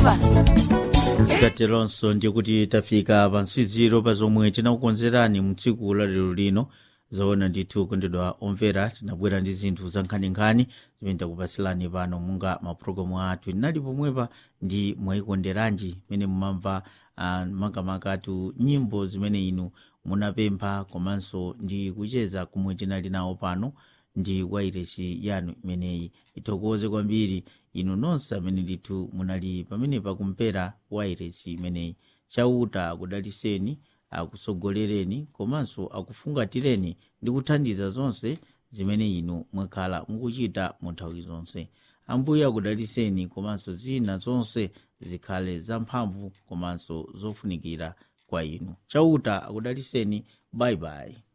baiba zikateronso ndikuti tafika pa nsiziro pa zomwe tinakukonzerani mu tsiku la lero lino zoona ndithu kondedwa omvera tinabwera ndi zinthu za nkhaninkhani zimene takupatsirani pano munga mapulogalamu athu tinali pomwepa ndi mwayikonderanji mene mumamva uh, makamakatu nyimbo zimene inu munapempha komanso ndi kucheza kumwe tinali nawo pano ndi wairesi yanu imeneyi ithokoze kwambiri inu nonse amene ndithu munali pamenepa kumpera wairesi imeneyi chauta akudaliseni akusogolereni komanso akufungatireni ndi kuthandiza zonse zimene inu mwakhala mukuchita mu nthawi zonse ambuye akudaliseni komanso zina zonse zikhale zamphamvu komanso zofunikira kwa inu chauta akudaliseni bayibayi